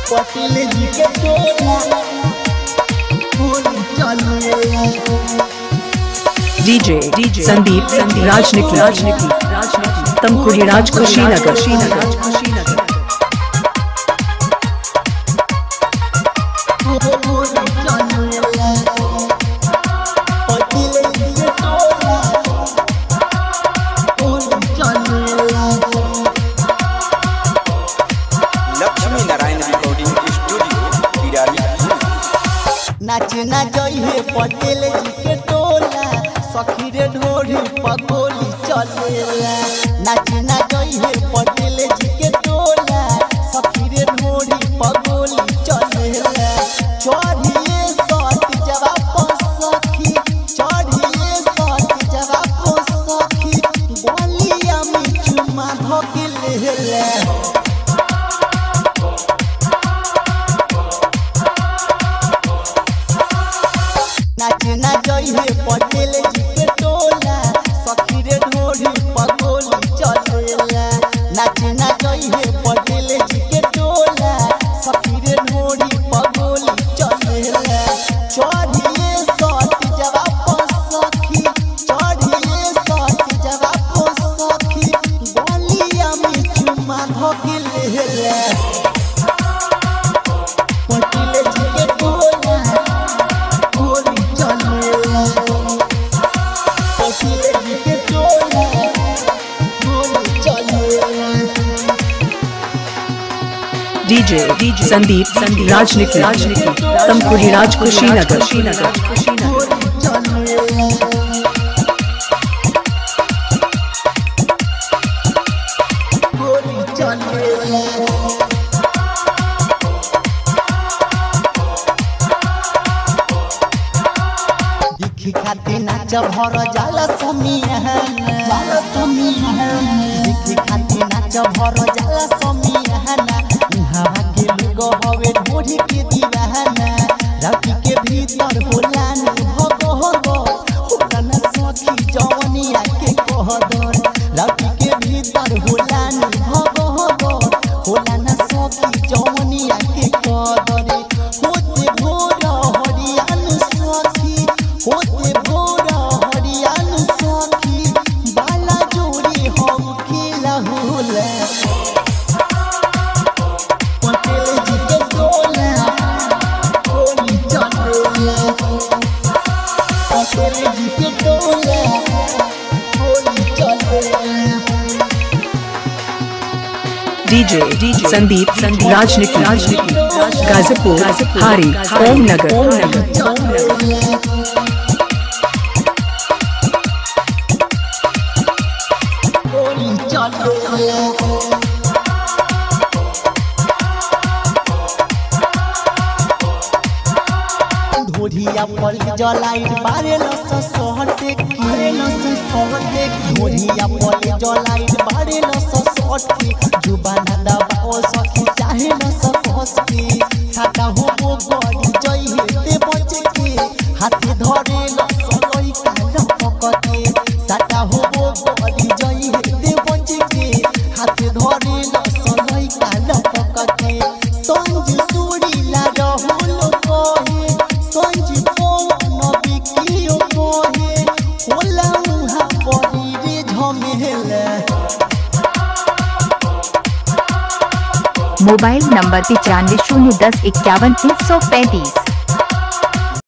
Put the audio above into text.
पटेल जी के टोला गोली चलेला DJ DJ Sandeep Sandeep Rajniki Rajniki Rajniki Tamkuri Raj Kushinagar Kushinagar Kushinagar गोली चलेला पटेल जी के टोला गोली चलेला लक्ष्मी नारायण रिकॉर्डिंग स्टूडियो बिराली नाच ना जइहे पटेल जी के टोला सखी रे ढोरी पगोली चलेला नाच ना जइहे पटेल जी के टोला सखी रे ढोरी पगोली चलेला चढ़िए सती जवाब सखी चढ़िए सती जवाब सखी बोलिया में चुमा धोके लेला नाच ना जइहे पटेल जी के टोला सखी रे ढोरी पगोली चलेला नाच ना जइहे पटेल जी के टोला सखी रे ढोरी पगोली चलेला चढ़िए सती जवाब सखी चढ़िए सती जवाब सखी बोलिया में चुमा धोके लेला पटेल जी के टोला गोली चलेला पटेल जी के टोला गोली चलेला DJ DJ Sandeep Sandeep Rajniki Rajniki Tamkuri Raj Kushinagar Kushinagar Kushinagar गोली चलेला गोली चलेला दिखी खाते नाच भर जाला समियान जाला समियान दिखी खाते नाच भर जाला समियान उहाँ के लोग हवे ढोढ़ी के दीवाना राती के भीतर होला न भग हग होला न सखी जवनिया के कहदर राती के भीतर होला न भग हग होला न सखी जवनिया के कहदर होते भोर हरियान सखी होते भोर हरियान सखी बाला जोड़ी हम खेला होला पटेल जी के टोला गोली चलेला पटेल जी के टोला गोली चलेला DJ DJ Sandeep Sandeep Rajniki Rajniki Gazipur Hari Om Nagar Om Nagar गोली चलेला ढोढ़िया पर जलाई बारे लस सहटे की लस सहटे ढोढ़िया पर जलाई बारे लस सहटे जुबाना दबाओ सखी चाहे लस फसके छाता हो वो गड़ी जई ते बच के हाथे धरे लस लई कान पकते छाता हो वो गड़ी जई ते बच के हाथे धरे लस लई कान पकते संज सुरी ला रहुल कहे संज पवन बिकियो कहे होला उहा बड़ी रे झमेला मोबाइल नंबर पिचानवे शून्य दस इक्यावन तीन सौ पैंतीस